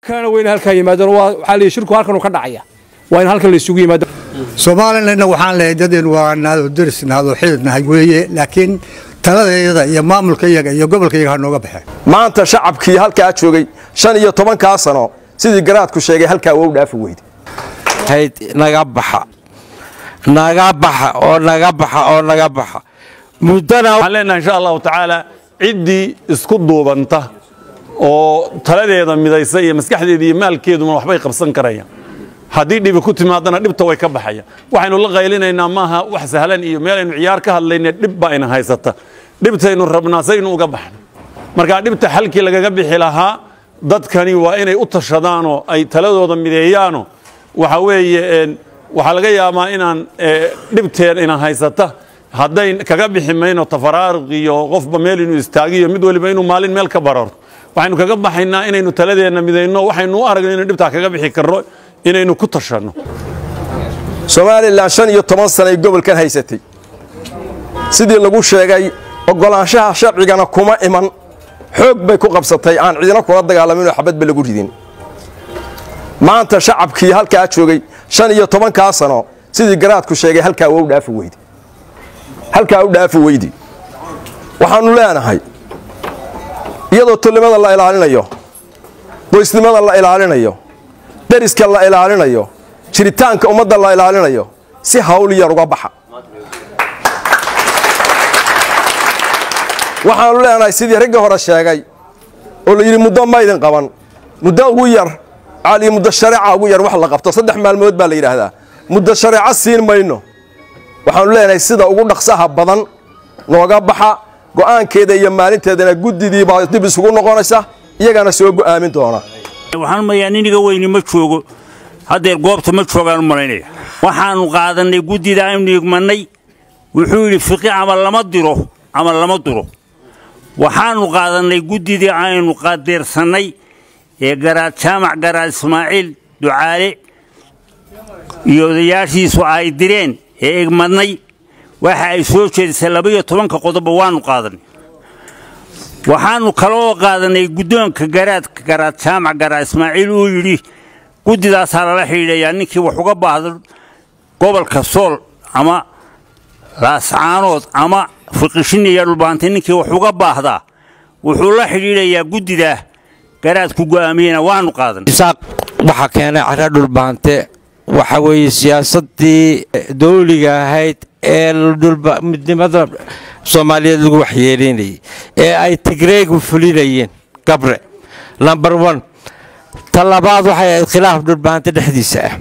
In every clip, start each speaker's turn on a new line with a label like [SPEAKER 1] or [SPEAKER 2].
[SPEAKER 1] kana weyne halkaa yimaadaan waa waxaa leeyahay shirku halkan uu ka dhacaya waa in halkan la isugu yimaado
[SPEAKER 2] soomaalilana waxaan leeyahay dadeen waa naado deris naado xidid nahay weeye laakiin taladeeda iyo maamulka iyaga iyo gobolka iyaga ha nooga baxeen
[SPEAKER 3] maanta shacabkii halkaa joogay shan iyo tobankaa sano sidii garaadku sheegay halkaa waa u dhaafi weyde
[SPEAKER 4] hayd naga baxa naga baxa oo naga baxa oo naga baxa muddana
[SPEAKER 5] waxaan leenahay insha allahu tacaala ciddii isku duubanta oo taladeeda midaysa iyo maskaxdeeda iyo maalkeeduna waxbay qabsan karayaan haddii dhibi ku timaadana dhibta way ka baxayaan waxaynu la qaylinaynaa maaha wax sahlan iyo meelaynu ciyaar ka hadlayna dhib baa ina haysata dhibtaynu rabnaa saynu uga baxno marka dhibta xalkii lagaga bixi lahaa dadkani waa inay u tashadaanoo ay taladooda mideeyaano waxa weeye waxaa laga yaabaa inaan dhibteen ina haysata hadday kaga bixi mayno tafaraaruq iyo qofba meel inuu istaagiyo mid waliba inuu maalin meel ka bararto waxaynu kaga baxaynaa inaynu taladeenna midayno waxaynu u aragno inaynu dhibtaa kaga bixi karno inaynu ku tashanno
[SPEAKER 3] somalilan shan iyo toban sanay gobolkan haysatay sidii lagu sheegay oggolaanshaha sharcigana kuma iman xoog bay ku qabsatay aan cidina kula dagaalaminoo xabadba lagu ridin maanta shacabkii halkaa joogay shan iyo tobankaa sano sidii garaadku sheegay halkaa waa u dhaafi weyde halkaa u dhaafi weydi waxaannu leenahay iyadoo tolnimada la ilaalinayo qoysnimada la ilaalinayo deriska la ilaalinayo jiritaanka ummadda la ilaalinayo si hawl yar uga baxa waxaannu leenahay sidii raggii hore sheegay oo la yidhi muddo maydin qaban muddo ugu yar cali muddo shareeca ugu yar wax la qabto saddex maalmood baa la yidhaahdaa muddo shareeco siin mayno waxaannu leenahay sida ugu dhaqsaha badan nooga baxa go'aankeeda iyo maalinteedana guddidii baa dib isugu noqonaysa iyagana soo go'aamin doona
[SPEAKER 6] waxaan mayaa niniga weyni ma joogo haddeer goobta ma joogaan u malaynaya waxaannu qaadannay guddida aynu igmannay wuxuu yidhi fiqi ama lama diro ama lama duro waxaannu qaadannay guddidii aynu qadeersannay ee garaad jaamac garaad ismaaciil ducaale iyo odayaashiisu ay direen ee egmadnay waxa ay soo jeedisay labaiyo tobanka qodoba waannu qaadannay waxaannu kaloo qaadannay guddoonka garaadka garaad jaamac garaad ismaaciil uu yidhi guddidaasaa lala xidhiidhayaa ninkii wax uga baahdo gobolka sool ama laascaanood ama fiqishiniya dhulbaantay ninkii wax uga baahdaa wuxuu la xidhiidhayaa guddidaa garaadku go'aamiyena waannu qaadanay
[SPEAKER 4] isaaq waxaa keenay cara dhulbaante waxa weeye siyaasaddii dawliga ahayd ee midnimada soomaaliyeed lagu waxyeelaynayay ee ay tigreegu fulinayeen gabre lomber on ta labaad waxay ahayd khilaaf dhulbahante dhexdiisa ah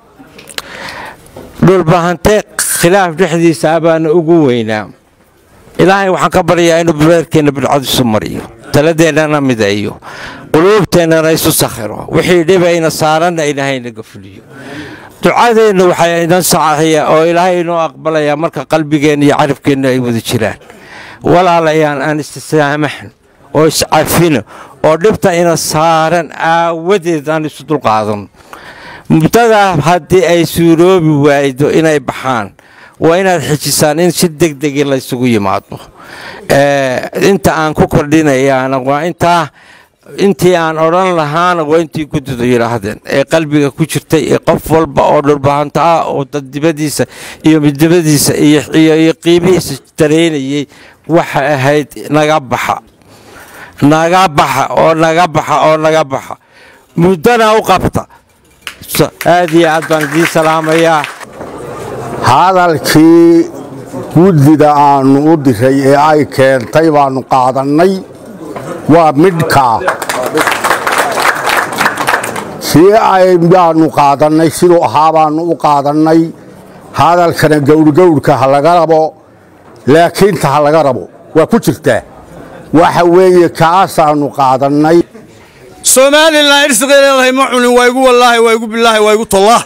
[SPEAKER 4] dhulbahante khilaaf dhexdiisa ah baana ugu weynaa ilaahay waxaan ka baryaa inuu beerkeenna bidcad isu mariyo taladeennana midayo quluubteennana isu sakhiro wixii dhibayna saaranna ilaahay naga fuliyo ducadeenna waxaa inan sacaxiya oo ilaahay inoo aqbalayaa marka qalbigeenna iyo carabkeenna ay wada jiraan walaalayaan aan istisaamaxno oo iscafino oo dhibta ina saaran aawadeed aan isu dulqaadanno muddadaa haddii ay suuroobi waaydo inay baxaan waa inaad xijisaan in si degdegi laysugu yimaado inta aan ku kordhinayaana waa intaa intii aan odhan lahaana waa intii guddidu yidhaahdeen ee qalbiga ku jirtay ee qof walba oo dhulbahanto ah oo dadnimadiisa iyo midnimadiisa iyo qiimihiisa dareynayay waxa ahayd naga baxa naga baxa oo naga baxa oo naga baxa muddana u qabta aad iyo aad baan idiin salaamayaa
[SPEAKER 7] hadalkii guddida aannu u diray ee ay keentay baannu qaadannay waa midhkaa sii ay baannu qaadannay siduu ahaa baannu u qaadannay hadalkana gawrhgawrhka ha laga rabo laakiinta ha laga rabo waa ku jirtaa waxa weeye kaasaannu qaadannay
[SPEAKER 8] somalilan irsiqay leedahay ma cunin waa igu wallaahi waa igu bilaahi waa igu tollah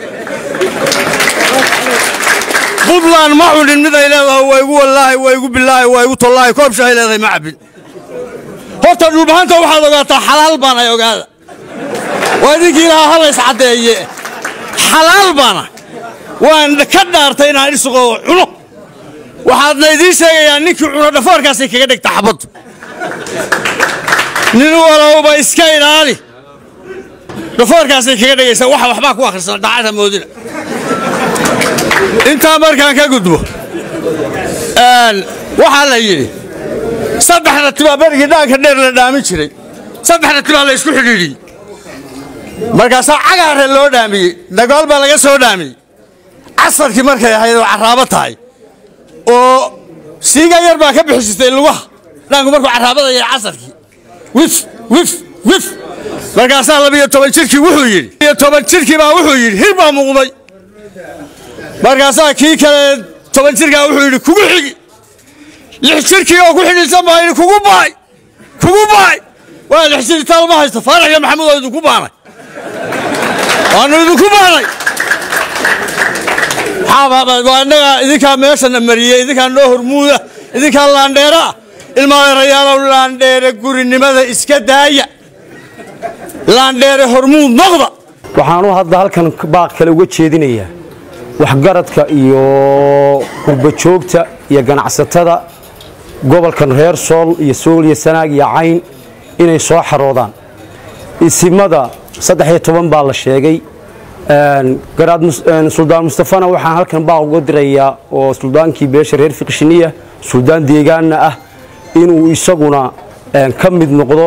[SPEAKER 8] buntland ma cunin mid ay leedahay waa igu wallaahi waa igu bilaahi waa igu tollaahi koob shahay leedahay ma cabbin horta dhulbahanta waxaad ogaataa xalaal baan ay ogaada waa idinkii lahaa halays caddeeye xalaal baana waan ka dhaartay inaan irsiqoo cuno waxaadna idiin sheegayaa ninkii cuno dhafoorkaasay kaga dhigta xabaddu nin walowba iska ilaali dhafoorkaasay kaga dhegaysaa waxa waxbaa ku akhrisan daacada moodina intaa markaan ka gudbo waxaa la yidhi saddexda tibaa berigii dhaanka dheer la dhaamin jiray saddexda tibaa la isku xidhiidhiyey markaasaa cagaare loo dhaamiyey dagaal baa laga soo dhaamiyey casarkii markay ahayd oo carraabo tahay oo siiga yar baa ka bixisatay lugaha dhaanku markuu carraabada yahay casarkii wif wif wif markaasaa labiyo toban jirkii wuxuu yidhi iyo toban jirkii baa wuxuu yidhi hir baa muuqday markaasaa kii kale toban jirkaa wuxuu yidhi kugu xigi lix jirkii oo ku xidhiidsan baa yidhi kugu baay kugu baay waa lix jir taalma haysto faarax iyo maxamuud oo idinku baanay waanu idinku baanay waa innagaa idinkaa meeshana mariyey idinkaa noo hormuuda idinkaa laandheera ah ilmaadeerayaalow laandheere gurinimada iska daaya laandheere hormuud noqda
[SPEAKER 1] waxaanu hadda halkan baaq kale uga jeedinayaa waxgaradka iyo qurbajoogta iyo ganacsatada gobolkan reer sool iyo sool iyo sanaag iyo cayn inay soo xaroodaan isimada saddex iyo toban baa la sheegay garaad suldaan mustafana waxaan halkan baaq uga dirayaa oo suldaankii beesha reer fiqshiniya suldaan deegaanna ah inuu isaguna ka mid noqdo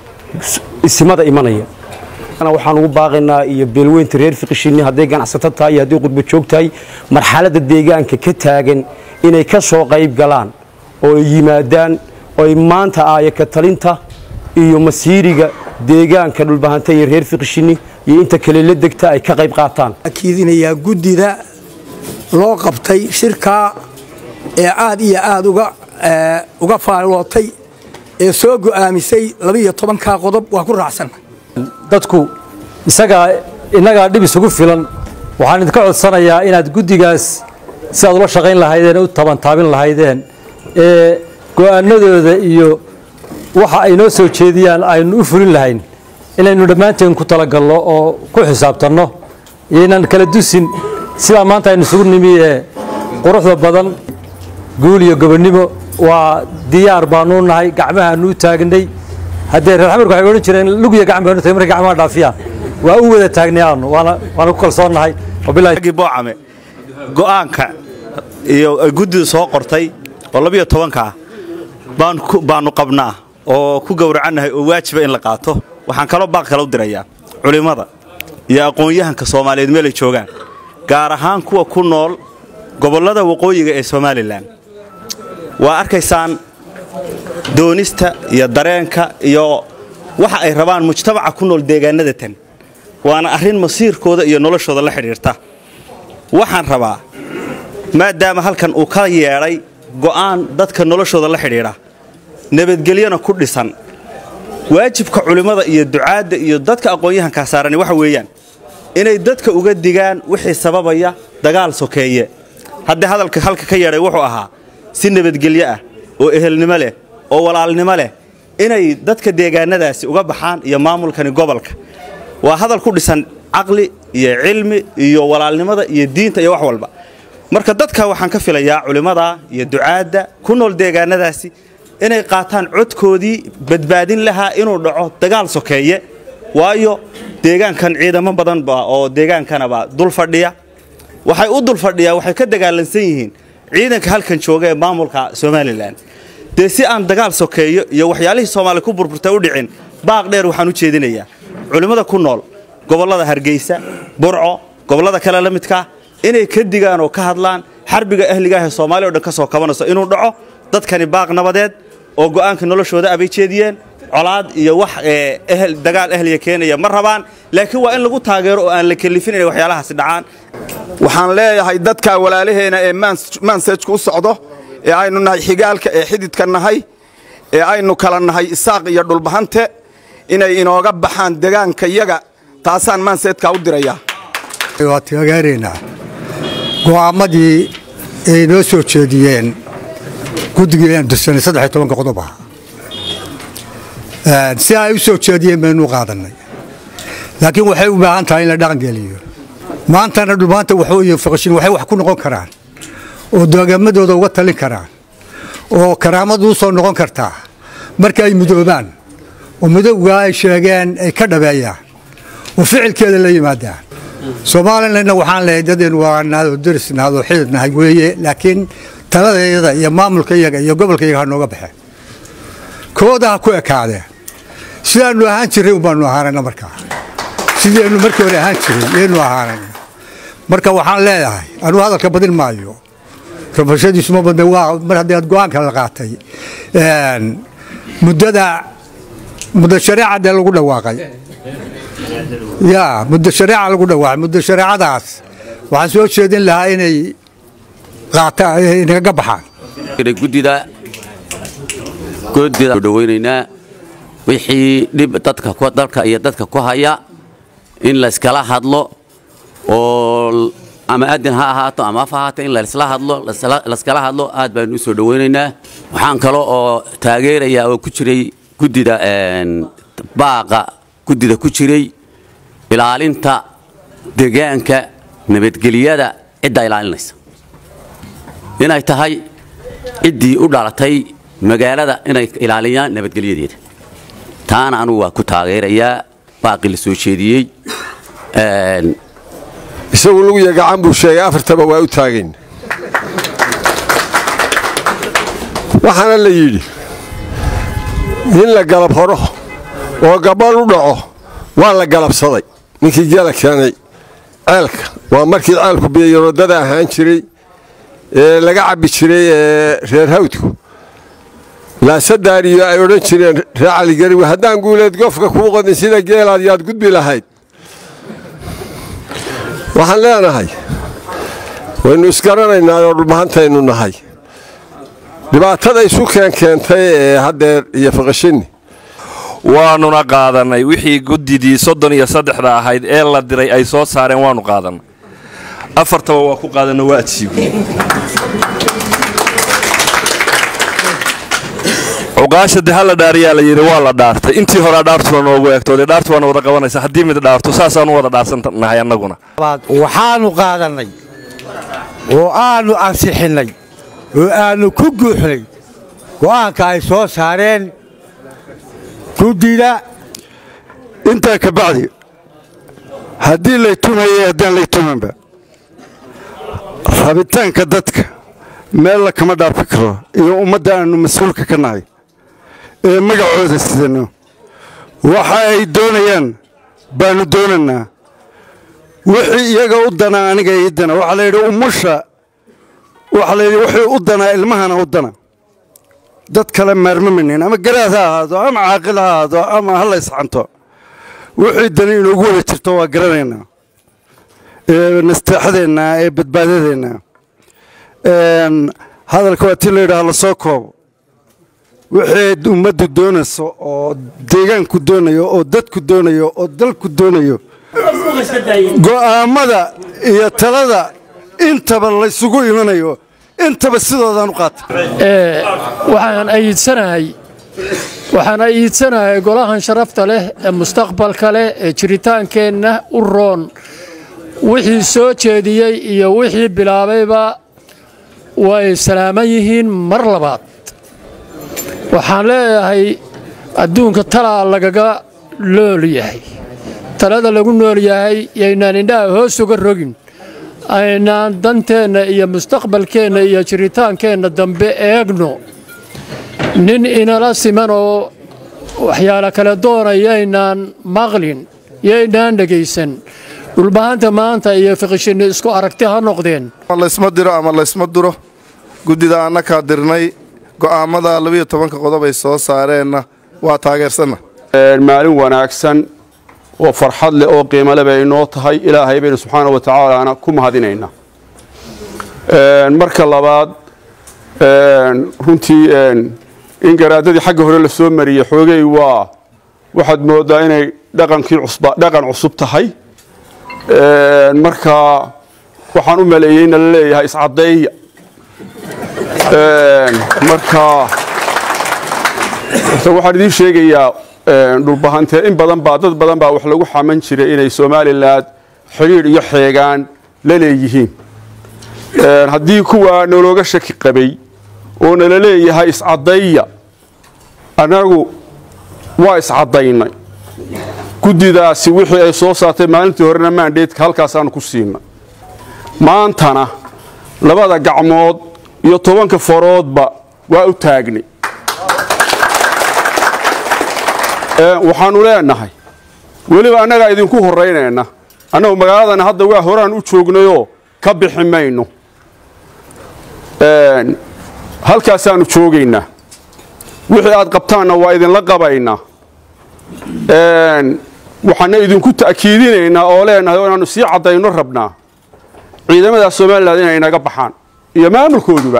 [SPEAKER 1] isimada imanaya waxaan ugu baaqaynaa iyo beelweynta reer fiqishini hadday ganacsato tahay iyo hadday qurba joog tahay marxaladda deegaanka ka taagan inay ka soo qayb galaan oo ay yimaadaan oo ay maanta aaya ka talinta iyo masiiriga deegaanka dhulbahanta iyo reer fiqishini iyo inta kale la degta ay ka qayb qaataan
[SPEAKER 2] akiidinayaa guddida loo qabtay shirkaa ee aad iyo aad uga uga faallootay ee soo go'aamisay labiiyo tobankaa qodob waa ku raacsan
[SPEAKER 9] dadku isagaa innagaa dhib isugu filan waxaan idinka codsanayaa inaad guddigaas si aad ula shaqayn lahaydeen u tabantaabin lahaydeen ee go'aanadooda iyo waxa ay noo soo jeediyaan aynu u fulin lahayn inaynu dhammaanteen ku talagalno oo ku xisaabtanno iyo inaan kala dusin sidaa maanta aynu isugu nimi ee quruxda badan guul iyo gobonnimo waa diyaar baanuu nahay gacmahaanu u taagnay haddee reer xamarku waxay odhan jireen lugiya gacan baanu tahay markay gacmaha dhaafiyaan waa u wada taagnay aanu waana waana ku kalsoonnahay
[SPEAKER 10] wabillahi boocame go'aanka iyo guddidu soo qortay oo labiyo tobanka ah baan baanu qabnaa oo ku gowracannahay oo waajiba in la qaato waxaan kaloo baaq kale u dirayaa culimmada iyo aqoon-yahanka soomaaliyeed meelay joogaan gaar ahaan kuwa ku nool gobollada waqooyiga ee somalilan waa arkaysaan doonista iyo dareenka iyo waxa ay rabaan mujtamaca ku nool deegaanada tan waana arrin masiirkooda iyo noloshooda la xidhiirta waxaan rabaa maadaama halkan uu ka yeedhay go'aan dadka noloshooda la xidhiidha nabadgelyona ku dhisan waajibka culimmada iyo ducaadda iyo dadka aqoon-yahankaa saarani waxa weeyaan inay dadka uga digaan wixii sababaya dagaal sokeeye haddii hadalka halka ka yeedhay wuxuu ahaa si nabadgelyo ah oo ehelnimo leh oo walaalnimo leh inay dadka deegaanadaasi uga baxaan iyo maamulkani gobolka waa hadal ku dhisan caqli iyo cilmi iyo walaalnimada iyo diinta iyo wax walba marka dadka waxaan ka filayaa culimmada iyo ducaadda ku nool deegaanadaasi inay qaataan codkoodii badbaadin lahaa inuu dhaco dagaal sokeeye waayo deegaankan ciidamo badanba oo deegaankanaba dul fadhiya waxay u dul fadhiyaa waxay ka dagaalansan yihiin ciidanka halkan jooga ee maamulka somalilan dee si aan dagaal sokeeyo iyo waxyaalihii soomaali ku burburtay u dhicin baaq dheer waxaan u jeedinayaa culimmada ku nool gobollada hargeysa burco gobollada kale la midkaa inay ka digaan oo ka hadlaan xarbiga ahligaah ee soomaaliya o dhan ka soo kabanayso inuu dhaco dadkani baaq nabadeed oo go'aanka noloshooda abay jeediyeen colaad iyo wax ehel dagaal ahliya keenaya ma rabaan laakiin waa in lagu taageero oo aan la kelifin inay waxyaalahaasi dhacaan
[SPEAKER 3] waxaan leeyahay dadka walaalaheena ee maansajka u socdo ee aynu nahay xigaalka ee xididka nahay ee aynu kala nahay isaaq iyo dhulbahante inay inooga baxaan degaanka yaga taasaan maanseedkaa u dirayaa
[SPEAKER 2] waa taageeraynaa go'aammadii ay noo soo jeediyeen guddigii aan dursanay saddex iyo tobanka qodob ah si ay u soo jeediyeen baynu qaadannay laakiin waxay u baahan tahay in la dhaqangeliyo maantana dhulmaanta waxooyin faqshin waxay wax ku noqon karaan oo doogamadooda uga talin karaan oo karaamadu u soo noqon kartaa marka ay midoobaan oo midowgaa ay sheegeen ay ka dhabeeyaan oo ficilkeeda la yimaadaan somalilanna waxaan leehay dadaynu waanaadoo darisnaadoo xididnahay weeye laakiin taladeeda iyo maamulka iyaga iyo gobolka iyaga ha nooga baxeen kooda ha ku ekaadeen sidaannu ahaan jirray unbaanu ahaanayna markaa sidaynu markii hore ahaan jiray yaynu ahaanayna marka waxaan leedahay anuu hadalka badin maayo rabashadiisu ma badna waa mar haddii aad go-aanka la qaatay muddada muddo shareeca dee lagu dhawaaqay ya muddo shareeca lagu dhawaaqay muddo shareecadaas waxaan soo jeedin lahaa inay qaataan inaga baxaan
[SPEAKER 11] gudida gudida dhaweynaynaa wixii dhib dadka dalka iyo dadka ku haya in la iskala hadlo oo ama adin ha ahaato ama af ha ahaato in laisla hadlo laiskala hadlo aad baanu u soo dhawaynaynaa waxaan kale oo taageerayaa oo ku jiray guddida baaqa guddida ku jiray ilaalinta deegaanka nabadgelyada ciddaa ilaalinaysa inay tahay ciddii u dhalatay magaalada inay ilaaliyaan nabadgelyadeeda taana anugu waa ku taageerayaa baaqii la soo jeediyey
[SPEAKER 3] isagu luguya gacan buu sheegay afartaba waa u taagayn waxaana la yidhi in la galab horo oo gabadh u dhaco waa la galabsaday ninkii geela keenay ceelka waa markii ceelku biyayaroodada ahaan jiray ee laga cabbi jiray ee reer hawdku laasadaariyo ay odhan jireen reer caligariwi haddaan guuleed gofka kuu qodin sida geelaad yaad gudbi lahayd waxaan leenahay waynu isgaranaynaa oo dhulmahantaynu nahay dhibaatada isu keenkeentay ee haddeer iyo faqashinni
[SPEAKER 12] waanuna qaadannay wixii guddidii soddon iyo saddexda ahayd ee la diray ay soo saareen waannu qaadannay afartaba waa ku qaadanno waa adsiigu cuqaasha de hala dhaariyaa la yidhi waa la dhaartay intii horaa dhaartuna noogu eegto dee dhaartu waana wada qabanaysa haddii mid dhaarto saasaanu wada dhaarsannahay annaguna
[SPEAKER 13] waxaannu qaadannay oo aannu ansixinnay oo aannu ku guuxnay go'aanka ay soo saareen guddida
[SPEAKER 14] intaa ka bacdi haddii lay tumayay haddaan lay tumanba rabitaanka dadka meel la kama dhaafi karo iyo ummadda aannu mas-uulka ka nahay ee magacooda sidanno waxa ay doonayaan baannu doonaynaa wixii iyaga u danaa aniga ii dana waxaa layidhi umusha waxaa layidhi wixii u danaa ilmahana u dana dad kale maarmamanin ama garaad ha ahaado ama caaqil ha ahaado ama ha la ysxanto wixii dani inoogu wada jirto waa garanaynaa ee nasteexadeenna ee badbaadadeenna hadalka waa tii layidhaha la soo koobo wixii ummaddu doonayso oo deegaanku doonayo oo dadku doonayo oo dalku doonayo go'aammada iyo talada intaba laysugu imanayo intaba sidoodaan u qaata
[SPEAKER 15] waxaan ayidsanahay waxaan ayidsanahay golahan sharafta leh ee mustaqbalka leh ee jiritaankeenna u roon wixii soo jeediyey iyo wixii bilaabayba way salaaman yihiin mar labaad waxaan leeyahay adduunka talaa lagaga lool yahay talada lagu nool yahay yaynaan indhaha hoos uga rogin aynaan danteenna iyo mustaqbalkeenna iyo jiritaankeenna dambe eegno nin inala siman oo waxyaala kale doona yaynaan maqlin yaynaan dhegaysan dhulbahanta maanta iyo fiqishinni isku aragti ha noqdeen
[SPEAKER 16] laysma diro ama laysma duro guddida annakaa dirnay go'aammada labiyo tobanka qodob ay soo saareenna waa taageersanna
[SPEAKER 17] maalin wanaagsan oo farxad leh oo qiimole bay inoo tahay ilaahay baynu subxaana wa tacaalaana ku mahadinaynaa marka labaad runtii in garaadadii xagga hore la soo mariyey xoogay waa waxaad mooddaa inay dhaqankii cusba dhaqan cusub tahay marka waxaan u maleeyey in la leeyahay iscaddeeya marka horta waxaan idiin sheegayaa dhulbahantee in badan baa dad badan baa wax lagu xaman jiray inay somalilan xidhiidh iyo xeegaan la leeyihiin haddii kuwaa nologa shaki qabay oo nala leeyahay iscaddeeya annagu waa iscaddaynay guddidaasi wixii ay soo saartay maalintii horena maandheedka halkaasaannu ku siinna maantana labada gacmood iyo tobanka faroodba waa u taagnay waxaannu leenahay weliba annagaa idinku horraynayna annagu magaaladana hadda waa horaan u joognayoo ka bixi mayno halkaasaannu joogaynaa wixii aad qabtaanna waa idinla qabaynaa waxaana idinku ta'kiidinaynaa oo leenahay oo inaannu sii caddayno rabnaa ciidamada somalilan inay naga baxaan iyo maamulkooduba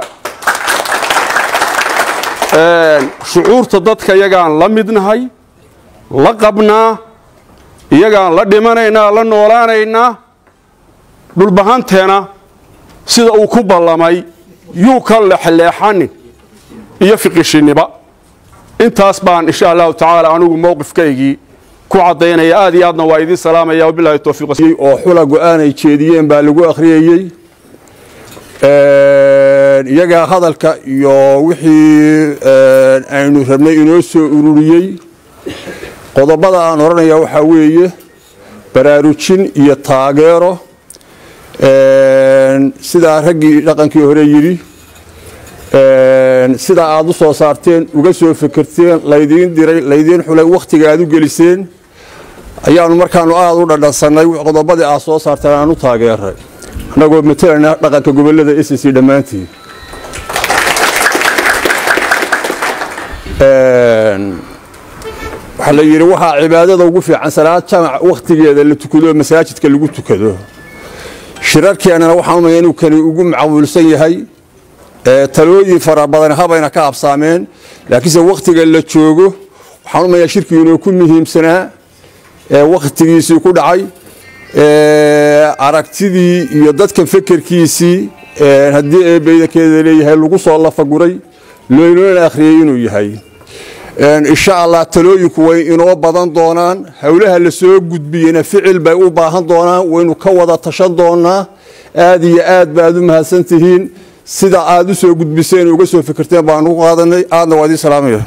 [SPEAKER 17] shucuurta dadka iyagaan la midnahay la qabnaa iyagaan la dhimanaynaa la noolaanaynaa dhulbahanteena sida uu ku ballamay yuu ka leexleexanin iyo fiqishiniba intaas baan insha allahu tacaala anigu mowqifkaygii ku caddaynaya aad iyo aadna waa idiin salaamaya wabilahi towfiiq
[SPEAKER 14] oo xula go'aanay jeediyeen baa lagu akhriyeyey iyagaa hadalka iyo wixii aynu rabnay inoo soo ururiyey qodobada aan odhanaya waxaa weeye baraarujin iyo taageero sidaa raggii dhaqankii hore yidhi sidaa aad u soo saarteen uga soo fekerteen laydiin diray laydiin xulay wakhtiga aad u geliseen ayaannu markaannu aad u dhadhansannay qodobadii aad soo saarteen aan u taageeray annagoo matalayna dhaqanka gobollada s c dhammaantii waxaa la yidhi waxaa cibaadada ugu fiican salaad jamac wakhtigeeda la tukado masaajidka lagu tukado shirarkeennana waxaan umaya inuu kani ugu macawulsan yahay talooyin fara badan habayna ka absaameen laakiinse wakhtiga la joogo waxaan umayaa shirkii inuu ku muhiimsanaa wakhtigiisii ku dhacay aragtidii iyo dadkan fekerkiisii haddii eebeydankeeda leeyahay lagu soo lafaguray loynona akhriyey inuu yahay insha allah talooyinku way inoo badan doonaan howlaha la soo gudbiyena ficil bay u baahan doonaan waynu ka wada tashan doonaa aad iyo aad baad u mahadsan tihiin sida aad u soo gudbiseen uga soo fikirteen baanu u qaadanay aadna waa idiin salaamaya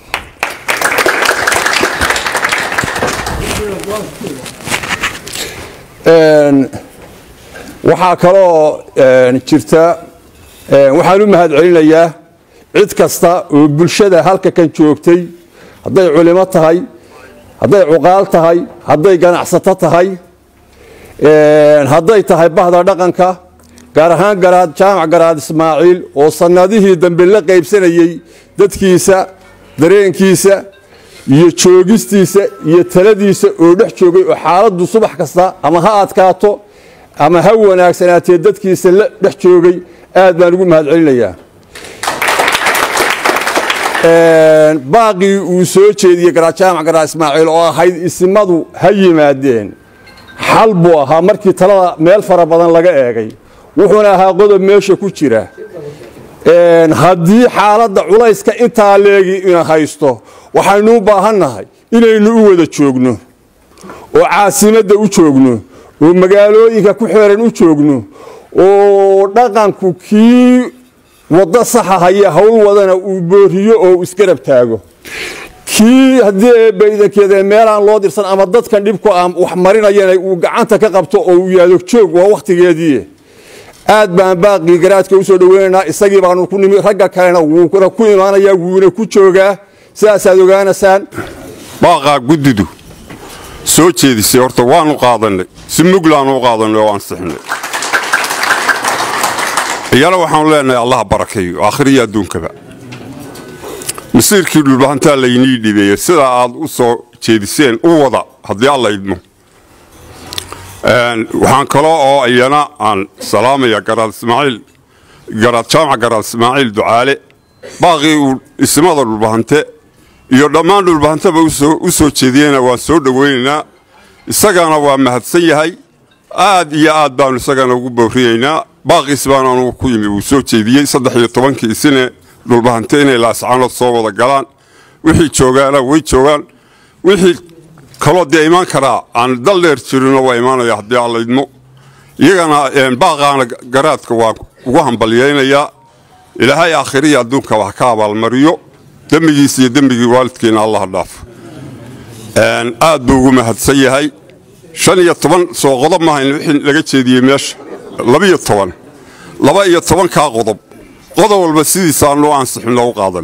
[SPEAKER 14] waxaa kaloo jirta waxaan u mahad celinayaa cid kasta oo bulshada halka kan joogtay hadday culimo tahay hadday cuqaal tahay hadday ganacsato tahay hadday tahay bahda dhaqanka gaar ahaan garaad jaamac garaad ismaaciil oo sannadihii dambe la qaybsanayey dadkiisa dareenkiisa iyo joogistiisa iyo taladiisa oo dhex joogay oo xaaladdu subax kasta ama ha adkaato ama ha wanaagsanaatee dadkiisa la dhex joogay aad baan ugu mahad celinayaa baaqii uu soo jeediyey garaad jaamac garaad ismaaciil oo ahayd isimadu ha yimaadeen xal buu ahaa markii talada meel fara badan laga eegay wuxuuna ahaa qodob meesha ku jira haddii xaaladda culayska intaa leegi ina haysto waxaynu u baahannahay inaynu u wada joogno oo caasimadda u joogno oo magaalooyinka ku xeeran u joogno oo dhaqanku kii waddo saxa haya howl wadana uu booriyo oo uu isgarab taago kii haddii eebbaydankeeda meelaan loo dirsan ama dadkan dhibku aan wax marinayana uu gacanta ka qabto oo uu yaado joog waa wakhtigeedii aad baan baaqii garaadka u soo dhoweynaynaa isagii baanu ku nimi ragga kalena wuuna ku imaanayaa wuuna ku joogaa sidaasaad ogaanaysaan
[SPEAKER 18] baaqaa guddidu soo jeedisay horta waannu qaadannay si muglaannu u qaadannay oo ansixinay iyana waxaanu leenahay allaha barakeeyo aakhiriyo adduunkaba masiirkii dhulbahantaa laynii dhibeeyey sidaa aad u soo jeediseen u wada haddii alla idmo waxaan kaloo oo iyana aan salaamaya garaad ismaaciil garaad jaamac garaad ismaaciil ducaale baaqii uu ismada dhulbahante iyo dhammaan dhulbahantaba u soo jeediyeyna waan soo dhowaynaynaa isagana waa mahadsan yahay aad iyo aad baanu isagana ugu booriyeynaa baaqiis baan anugu ku yimi wuu soo jeediyey saddex iyo tobankii isine dhulbahante inay laascaanood soo wada galaan wixii joogaana way joogaan wixii kaloo dee imaan karaa aan dal dheer jirinoo waa imaanaya haddii alla idmo iyagana baaqaana garaadka waan ugu hambalyaynayaa ilaahay aakhiriya adduunkaba ha ka abaalmariyo dembigiisa iyo dembigii waalidkiina allah dhaafo aad buu ugu mahadsan yahay shan iyo toban soo qodob maahayn wixii laga jeediyey meesha labiyo toban laba iyo tobankaa qodob qodob walba sidiisaa loo ansixin loogu qaadan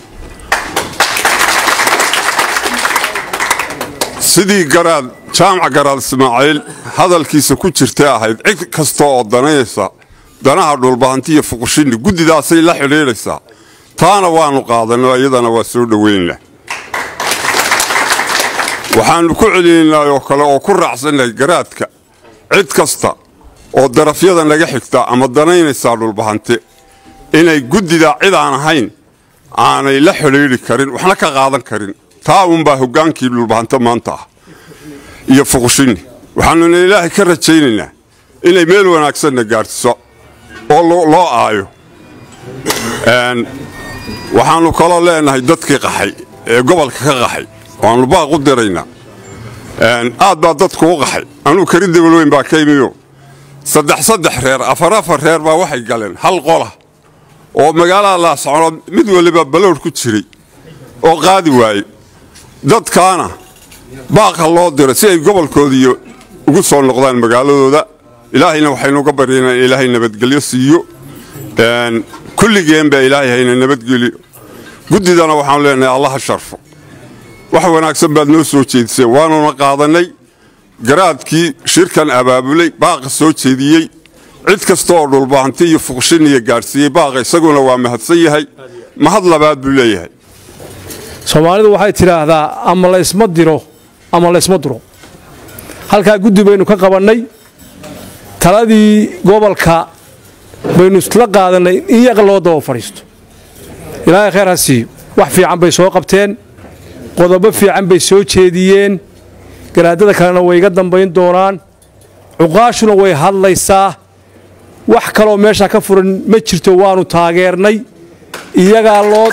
[SPEAKER 18] sidii garaad jaamac garaad ismaaciil hadalkiisa ku jirtay ahayd cid kasta oo danayaysa danaha dhulbahanti iyo fuqushinni guddidaasay la xidhiidhaysaa taana waannu qaadanno iyadana waa soo dhoweynna waxaannu ku celinaynaa oo kale oo ku raacsannahay garaadka cid kasta oo darafyada naga xigta ama danaynaysaa dhulbahante inay guddida cid aan ahayn aanay la xidhiidhi karin waxna ka qaadan karin taa uunbaa hoggaankii dhulbahante maanta ah iyo fuqushinni waxaannuna ilaahay ka rajaynaynaa inay meel wanaagsanna gaadhsiso oo loo aayo waxaannu kaloo leenahay dadkii qaxay ee gobolka ka qaxay waannu baaq u diraynaa aad baa dadku u qaxay anuu kari dabalweyn baa ka imiyo saddex saddex reer afar afar reer baa waxay galeen hal qola oo magaalada laascono mid waliba balowr ku jiray oo qaadi waaye dadkaana baaqa loo diro si ay gobolkoodii ugu soo noqdaan magaaladooda ilaahayna waxaynuga baryaynaa in ilaahay nabadgelyo siiyo kulligeen baa ilaahay hayna nabadgeliyo guddidana waxaanu leenahay allaha sharfo wax wanaagsan baad noo soo jeediseen waanuna qaadannay garaadkii shirkan abaabulay baaqa soo jeediyey cid kasta oo dhulbahanti iyo fuqshiniya gaadhsiiyey baaqa isaguna waa mahadsan yahay mahad labaad buu leeyahay
[SPEAKER 15] soomaalidu waxay tidhaahdaa ama laysma diro ama laysma duro halkaa guddi baynu ka qabannay taladii gobolka baynu isla qaadannay in yaqa loo daba fadhiisto ilaahay khayr ha siiyo wax fiican bay soo qabteen qodobo fiican bay soo jeediyeen garaadada kalena way iga dambayn doonaan cuqaashuna way hadlaysaa wax kaloo meesha ka furan ma jirto waannu taageernay iyagaa loo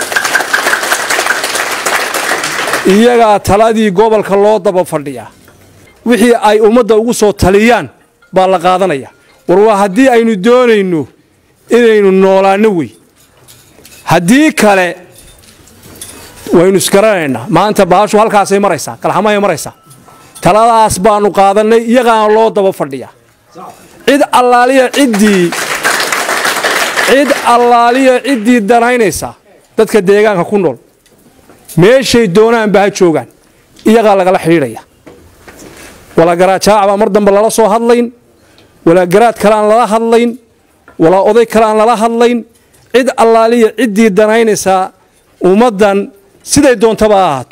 [SPEAKER 15] iyagaa taladii gobolka loo daba fadhiyaa wixii ay ummadda ugu soo taliyaan baa la qaadanaya war waa haddii aynu doonayno inaynu noolaanno wey haddii kale waynu isgaranaynaa maanta baashu halkaasay maraysaa kalxamahay maraysaa taladaas baannu qaadannay iyagaana loo daba fadhiyaa cid allaaliya ciddii cid allaaliya ciddii danaynaysa dadka deegaanka ku nool meeshay doonaanba ha joogaan iyagaa lagala xidhiidhaya walaa garaad jaac baa mar dambe lala soo hadlayn walaa garaad kale aan lala hadlayn walaa oday kale aan lala hadlayn cid allaaliya ciddii danaynaysaa ummaddan siday doontaba ha ahaato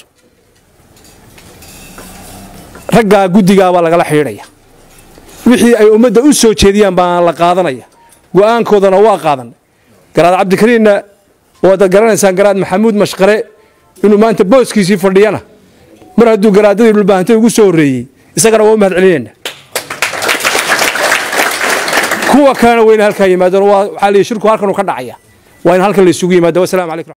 [SPEAKER 15] raggaa guddigaabaa lagala xidhiidhaya wixii ay ummadda u soo jeediyaan baan la qaadanaya go'aankoodana waa qaadanay garaad cabdikariinna waad garanaysaan garaad maxamuud mashqare inuu maanta booskiisii fadhiyana mar hadduu garaadadii dhulbaahantay ugu soo horreeyey isagana waa u mahad celinayna kuwa kalena wayna halkaa yimaadeen waxaa liyi shirku halkanuu ka dhacaya waa in halkan la isugu yimaado wasalaamu calaykum